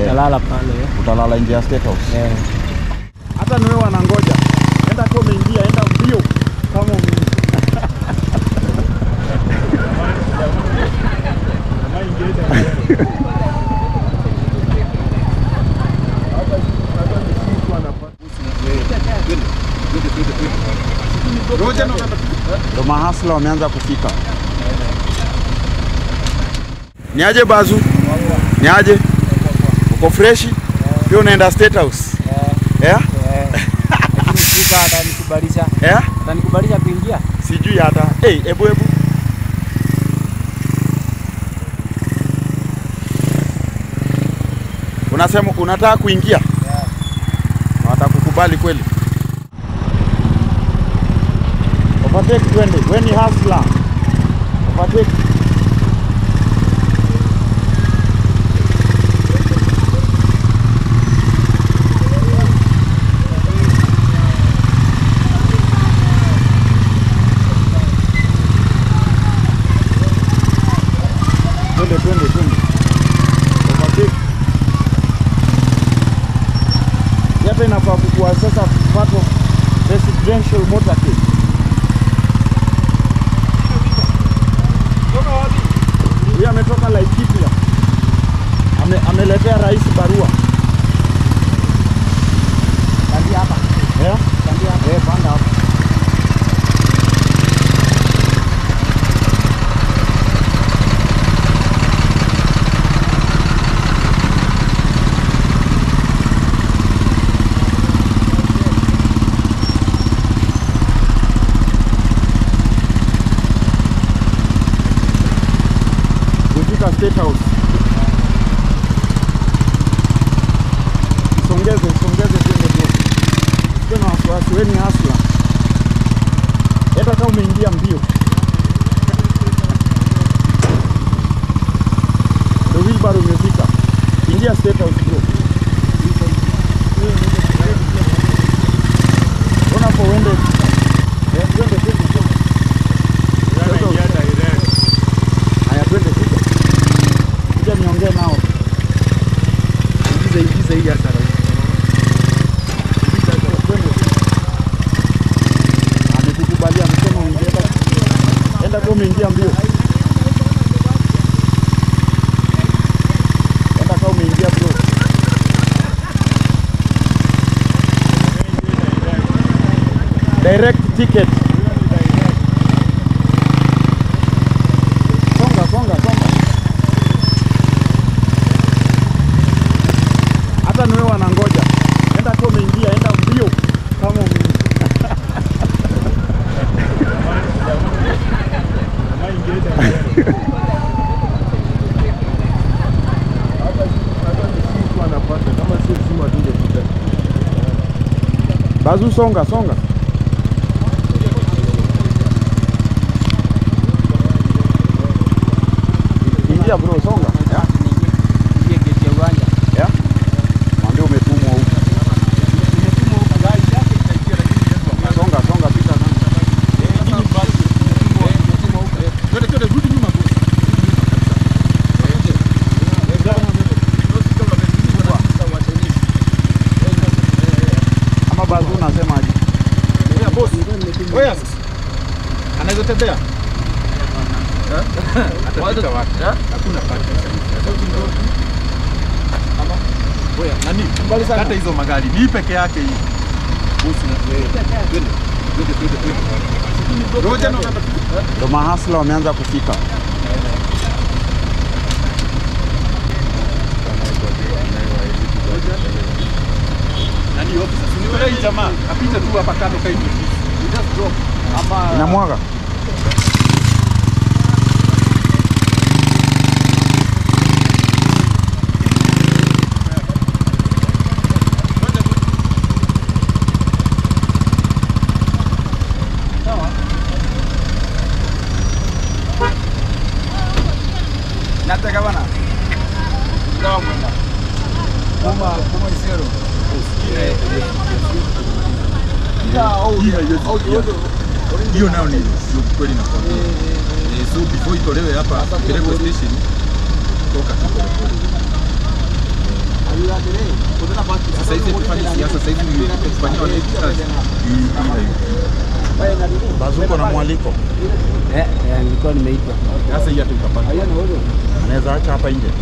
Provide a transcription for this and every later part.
Nitalala pale. Utalala nje ya State House. Eh. Hata niwe wanangoja. Enda tu umeingia, enda mbio kama ume Ndo mahasla wameanza kufika. Niaje Bazu? Niaje? Uko freshi? Pia unaenda State House? Yeah? Lakini Spika atanikubalisha. Yeah? Atanikubalisha kuingia. Sijui hata. Hey, ebu ebu. Unasema unataka kuingia? Watakukubali kweli? Overtake twende. Wewe ni hustler. Overtake. Twende twende twende. Overtake. Hii Hata inafaa kukuwa sasa part of residential motorcade. Huyu ametoka Laikipia. Ame, ameletea rais barua. Kandia hapa. Eh? Kandia hapa. Eh, panda hapo. Umefika State House. Songeze, songeze twende bro. Usiwe na wasiwasi, wewe ni hustler. Hata kama umeingia mbio. The wheelbarrow imefika. Ingia State House bro. Ona hapo uende. Eh, twende twende twende. State House. Haya twende kuja. Kuja niongee nao. Ingiza ingiza hii hata rais. Twende. Amekukubalia amesema uingie hata- Enda tu umeingia mbio. Enda kama umeingia bro. Direct ticket. Songa, songa, songa. Hata niwe wanangoja. Enda tu umeingia, enda mbio kama ume... Bazu songa, songa. Ingia bro, songa. Yeah. Ingie geti ya uwanja. Yeah. Mwambie umetumwa huko. Songa, songa, pita songa. Ama Bazu unasemaje? Anaweza tembea? Nani? Kata hizo magari. Ni peke yake hii. Roja na Ndo mahasla wameanza kufika. nani officer? Si ni yule hii jamaa. Apite tu hapa kando kai. Just drop. Ama Inamwaga. nataka bana. Sawa mwenda. Kuma kuma isero. hiyo nayo ni sio kweli nakwambia. Eh, so before itolewe hapa pelekwe station toka tu pole pole. Sasa hizi tufanye siasa, sasa hizi tufanye wale kazi. Bazuko na mwaliko Eh, eh, nilikuwa nimeitwa. Sasa hii hata utapata. anaweza acha hapa nje.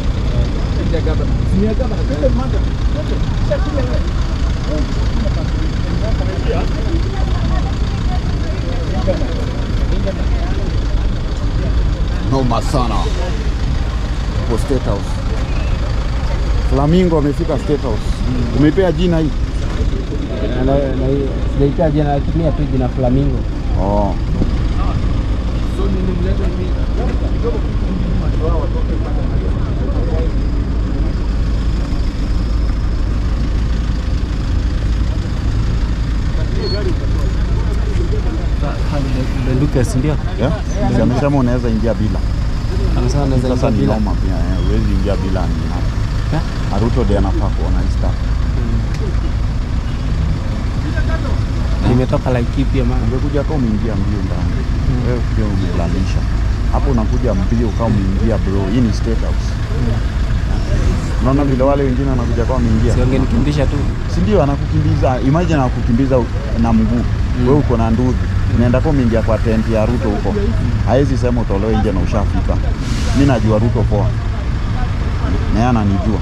Noma sana kwa State House. Flamingo amefika State House. Umeipea jina hii? Na- na- na- Sijaita jina, natumia tu jina Flamingo. Oh. Benduke, si ndio? Yeah? Si amesema unaweza ingia bila. Amesema naweza Sasa ingia ni bila. noma pia, eh, huwezi ingia bila ni Eh? Aruto ndiye anafaa kuona hii stuff. Nimetoka Laikipia maana. Ungekuja kama umeingia mbio ndani. Wewe pia umelalisha. Hapo unakuja mbio kama umeingia bro. Hii ni State House. Unaona vile wale wengine wanakuja kama wameingia. Si wangenikimbisha tu. Si ndio anakukimbiza, imagine anakukimbiza na mguu. Wewe uko na nduthi. Unaenda kama umeingia kwa tent ya Ruto huko. Haezi sema utolewe nje na ushafika. Mimi najua Ruto poa. Na yeye ananijua.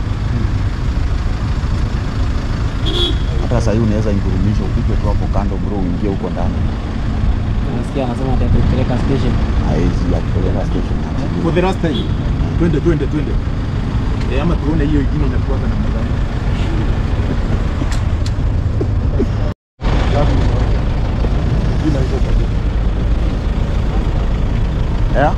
Hata sasa hivi unaweza ingurumisha upige tu hapo kando bro, uingie huko ndani. Nasikia anasema atakupeleka station. Haezi akupeleka station. For the last time. Twende twende twende. Eh, ama tuone hiyo ingine inakuwa na namna gani. Yeah?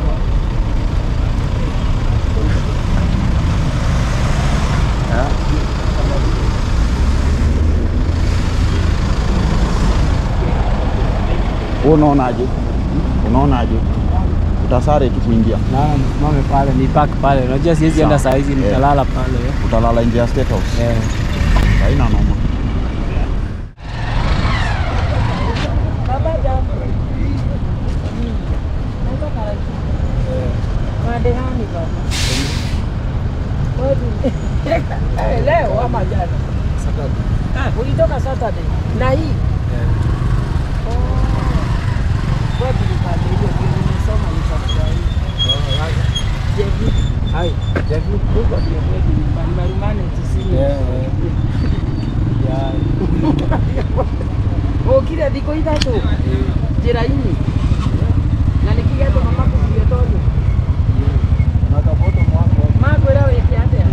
Yeah. Wewe unaonaje? Unaonaje? Utasare tu kuingia. Naona msimame pale, ni park pale. Unajua siwezi enda Sawa. saa hizi, Eh. nitalala pale. eh. Utalala nje ya State House. Eh. Haina noma. Madehani baba. Wewe eh, leo ama jana? Ah, ulitoka Saturday na hii Oh. Wewe tulipanda hiyo ndio nimesoma nikafurahi. Jevi. Hai, Jevi huko ndio kwetu nyumbani Marumane tisini. Eh, eh. Ya, Ukire thikũ ithatũ njĩra-inĩ na nĩ kĩgetwo mamaku gĩotonyo makwĩra wĩke atĩa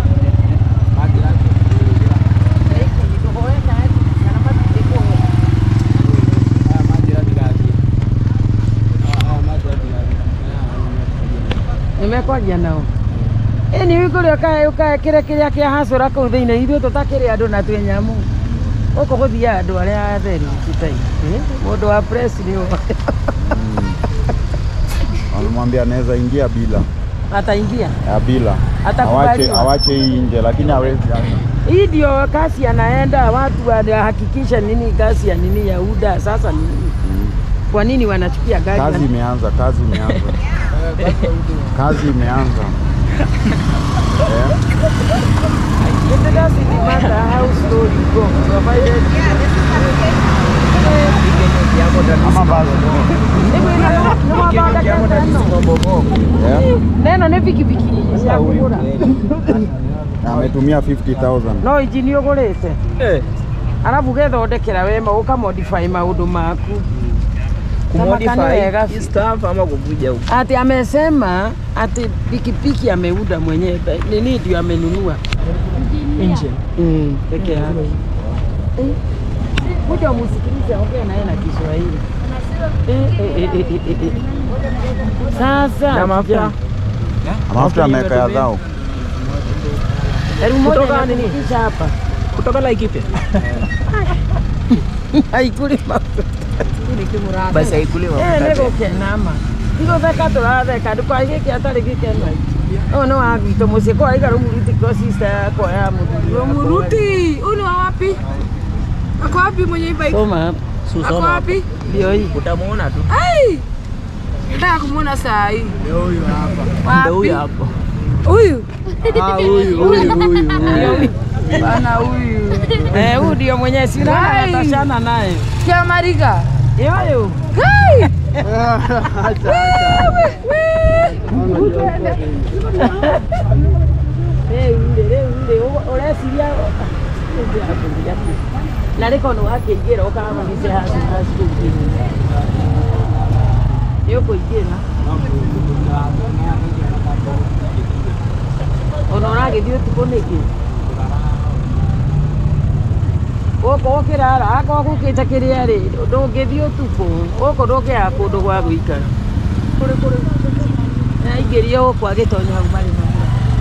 tũhoeka kana matindĩkũhe haya maji radigathi. Haya maji radigathi. Haya, nĩmekwaria nao ĩni wĩkũrĩa ũkae ũkaekĩre kĩrĩa kĩa hacũra kũu thĩinĩ ithuĩ tũtakĩrĩ andũ na twĩ nyamũ gũkũ gũthiaga andũ arĩa atheri kitai mũndũ wa press nĩ ũĩ. Walimwambia anaweza ingia bila. ataingia Ya bila. Atakubaliwa. Awache awache hii nje lakini hawezi. hii ndio kasi anaenda watu wanahakikisha nini kasi ya nini ya UDA sasa nini kwa nini wanachukia gari Kazi imeanza, kazi imeanza. Kazi imeanza. Eh? It doesn't matter how slow you go, provided Ama basi. Yeah? neno nä bikibiki cia kå gå ra Na ametumia 50,000. no injini å gå rä te arabu gethondekera wema å kamodify maå ndå maku Kama wega. ama kukuja huku ati amesema ati pikipiki ameunda mwenyewe nini ndio amenunua nje Mm, peke yake Eh, kuja umusikilize ongea naye na Kiswahili Eh, eh, eh, eh, eh, eh. Sasa Na mafuta? kijana, Mafuta ameweka ya dhao. elfu moja Kutoka nini? inakufikisha hapa kutoka Laikipia haikuli mafuta basi haikuliwa Eh, nä gå kenama igå theka tå ratheka ndå kwai gä kä atarä gä kena å nä wa gwitå må ciä kwaiga rå muruti ko sista yakwa ya må thuri Muruti, huyu ni wa wapi? Ako wapi mwenye bike? soma Ako susoma wapi? ndio hii utamuona tu Ai! Nataka kumuona saa hii. ndio huyu hapa Wapi? ndio huyu hapo Huyu Ah, huyu huyu huyu huyu. Bana huyu. Eh, huyu ndio mwenye sina Kai. atashana naye. kia Mariga. Yoyo. Kai! Eh, ule le ule ureciria na rä korwo nä wakä ra å karamagice haci nä å kå ingä ra ona å ragä thiä å tukå nä kä gå kå å kä rara akorwo gå kä te kä rä a rä ndå ngä thiä å tukå gå kå ndå ngä yaa kå ndå gwa gå ikara kå rä kå rä aingä rie gå kwa gä tonya hau marä na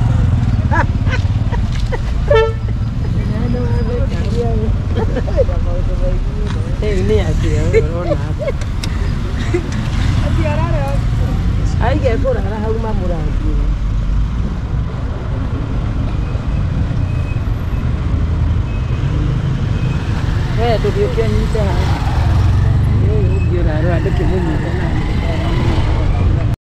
rĩu nĩ atĩa ũrona aige kũrara hau mamũrangie we ndũgĩũke nyite haha ũyũ ũngĩ ũrarora ndũkĩmũnyita